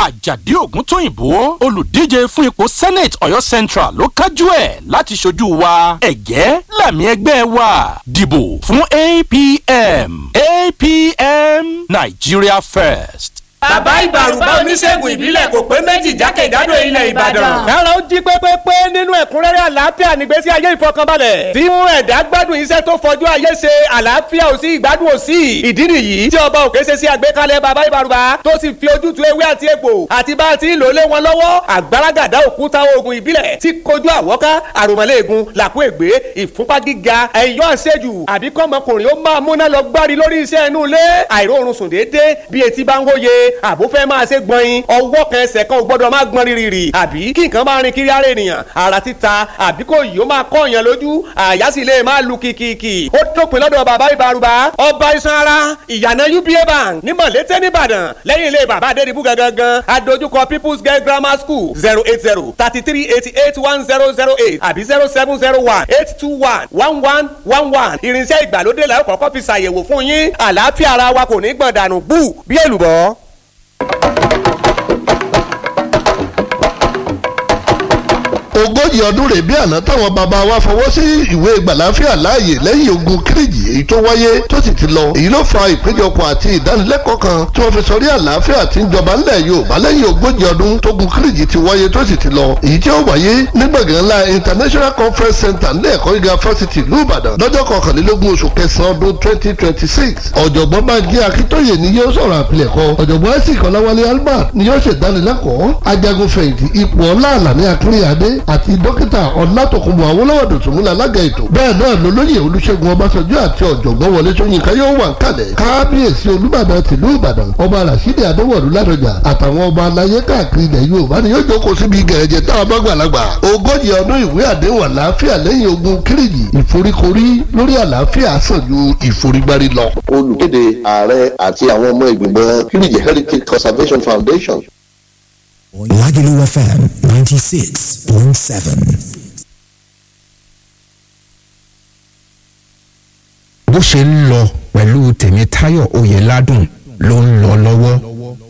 àjàdí ògúntóyìnbó olùdíje fún ipò senate ọ̀yọ́ central ló kájú ẹ̀ láti ṣojú wa ẹ̀gẹ́ làmì ẹgbẹ́ wa dìbò fún apm apm nigeria first. bàbá ìbàrùbá oníṣègùn ìbílẹ̀ kò pé méjì jákèjádò ilẹ̀ ìbàdàn. ẹ̀rọ ń jí pépépé nínú ẹ̀kúnrẹ́rẹ́ àlàáfíà nígbésí ayé ìfọkànbalẹ̀. tí mú ẹ̀dá gbádùn iṣẹ́ tó fọjú ayé ṣe àlàáfíà ò sí ìgbádùn ò sí. ìdí nìyí tí ọba òkè ṣe sí àgbékalẹ̀ bàbá ìbàrùbá tó sì fi ojútùú ewé àti egbò àti bá a ti lò lé wọn lọ́wọ́ àgbàràgàdá òkúta oògùn ìbílẹ̀ tí kojú àwọ́ká àròmọ́lẹ́ẹ̀gùn làkú ègbé ìfúnpá gíga ẹ̀yọ́ àṣejù àbí kọ́mọkùnrin ó máa múná lọ gbárí lórí iṣẹ́ inú ilé àìróorun sùn déédéé bí etí bá ń wóye àbó fẹ́ máa ṣe gbọ̀nyin ọwọ́ kan ẹsẹ̀ kan ò gbọ́dọ̀ máa gbọ́n rírì àbí kí nǹkan máa rin kiri ara ènìyàn ara títa àbí kò yìí ó máa kọ́ èèyàn lójú àyà sì lè máa lu kìkìkì ó dópin lọ́dọ̀ bàbá ìbárùbá ọba iṣan ara ìyànà uba bank ní mọ̀lété nìbàdàn lẹ́yìn ilé bàbá adédìbú gangan adójúkọ people's girl grammar school zero eight zero thirty three eighty eight one zero zero eight àbí zero seven zero one eight two one one one one one irinṣẹ́ ìgbàlódé la ó kọ́kọ́ fi ṣàyẹ̀wò fún yín àlàáfíà ara wa kò ní gbọ̀n dànù bú bí èlùbọ́. ogójì ọdún rèé bí àná táwọn bàbá wa fọwọ́ sí ìwé gbàláfíà láàyè lẹ́yìn ogun kírìjì èyí tó wáyé tó sì ti lọ èyí ló fa ìpéjọpọ̀ àti ìdánilẹ́kọ̀ọ́ kan tí wọ́n fi sọrí àlàáfíà tí ń jọba ńlẹ̀ Yorùbá lẹ́yìn ogójì ọdún tógun kírìjì ti wáyé tó sì ti lọ èyí tí ó wáyé ní gbọ̀ngàn ńlá International Conference Center ní ẹ̀kọ́ gíga fásitì ìlú Ìbàdàn lọ́jọ́ kọkànlélógún oṣù kẹsàn-án ọdún twenty twenty six ọ̀jọ̀gbọ́n Bánjí Akíntóyè ni yóò sọ̀rọ̀ àpilẹ̀kọ ọ̀jọ̀gbọ́n Isaac Ọláwálé Albert ni yóò ṣèdánilẹ́kọ̀ọ́ ajagunfẹ̀yìntì ipò ọlá àlàní akínyàdé àti dókítà ọlátòkùnbọ̀ awólọ́wọ̀ dòtúnmúlẹ̀ alága ètò bẹ́ẹ̀ náà lolóyè olúṣẹ́gun ọbásanjọ́ àti ọ̀jọ̀gbọ́n wọlé ṣóyínká yóò wà nkàlẹ̀ kábíyèsí olúbàdàn tìlú ìbàdàn ọba rasidi adéwọ̀lú ládọjà àtàwọn ọba aláyé káàkiri ilẹ̀ yorùbá ni yóò jókòó síbi gẹ̀rẹ́jẹ táwọn bá gbàlagbà ogójì ọdún ìwé àdéhùn àlàáfíà lẹ́yìn ogun kírìjì ìforíkorí lórí àlàáfíà sàn ju ìforígbárí lọ. olùkéde ààrẹ àti àwọn ọmọ ìgbìmọ̀ kírìjì heritage conservation foundation Lagelu FM 96.7. bó ṣe ń lọ pẹ̀lú tèmítáyọ̀ oyèládùn ló ń lọ lọ́wọ́